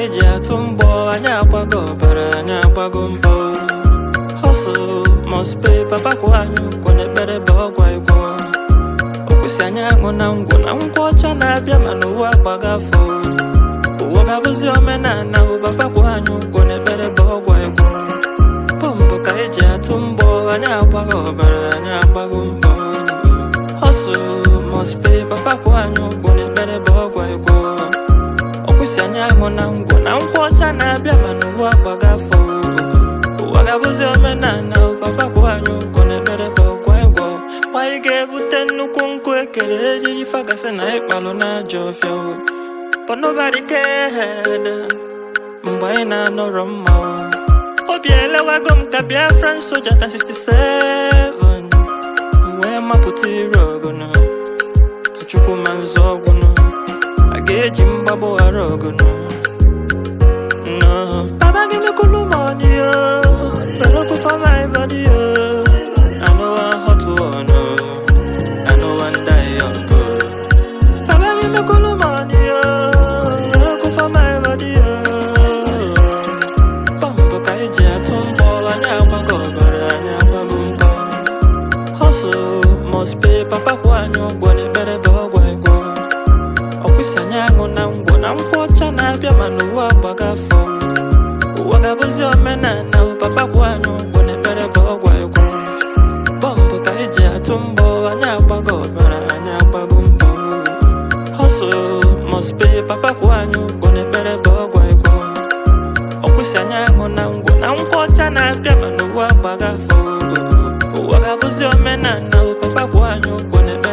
eji atụ mbọ anyị agbago ọbara anyị agbago mbọ hustle must pay papa kwụ anyị ụgwọ n'ekpere bụ ọgwa ịgwọ okwụsị anyị aṅụ na ngwụ na nkwụ ọcha na-abịa mana ụwa agbago afọ ụwa ga-abụzi omenala bụ papa kwụ anyị ụgwọ n'ekpere bụ ọgwa ịgwọ pọmbụ ka eji atụ mbọ anyị agbago ọbara anyị agbago mbọ hustle must pay papa kwụ anyị ụgwọ n'ekpere bụ ọgwa ịgwọ ọkwụsị anyị ahụ na ngwụ na nkwụ ọcha na-abịa mana ụwa agbago afọ ụwa ga-abụzi omenala papa kwụ anyị ụgwọ n'ekpere bụ ọgwa ịgwọ anyị ga-ebute nnukwu nkụ ekere ejiji fagasị na ịkpalụ n'ajọ ọfịa o. but nobody cared mgbe anyị na-anọrọ mma o. obi elewago m ka Biafran soja ta 67 wee mapụta ire ọgụnụ ka chukwu ma nzọ ọgwụnụ a ga-eji mgbagbo ghara ọgụnụ no baba give me cool money oh Better for my body oh I know I hot one oh I know one die young oh Baba give me cool money oh Better for my body oh Bumbo ka eji atụ mbọ anyị agbago ọbara anyị agbago mbọ hustle must pay papa kwụ anyị ụgwọ n'ekpere bụ ọgwụ ịgwọ ọkwụsị anyị aṅụ na ngwụ na nkwụ ọcha na-abịa mana ụwa agbago afọ ụwa ga-abụzi omenala papa kwụ anyị ụgwọ n'ekpere bụ ọgwụ ịgwọ bọmbụ ka eji atụ mbọ anyị agbago ọbara anyị agbago mbọ hustle must pay papa kwụ anyị ụgwọ n'ekpere bụ ọgwụ ịgwọ ọkwụsị anyị aṅụ na ngwụ na nkwụ ọcha na-abịa mana ụwa agbago afọ ụwa ga-abụzi omenala papa kwụ anyị ụgwọ n'ekpere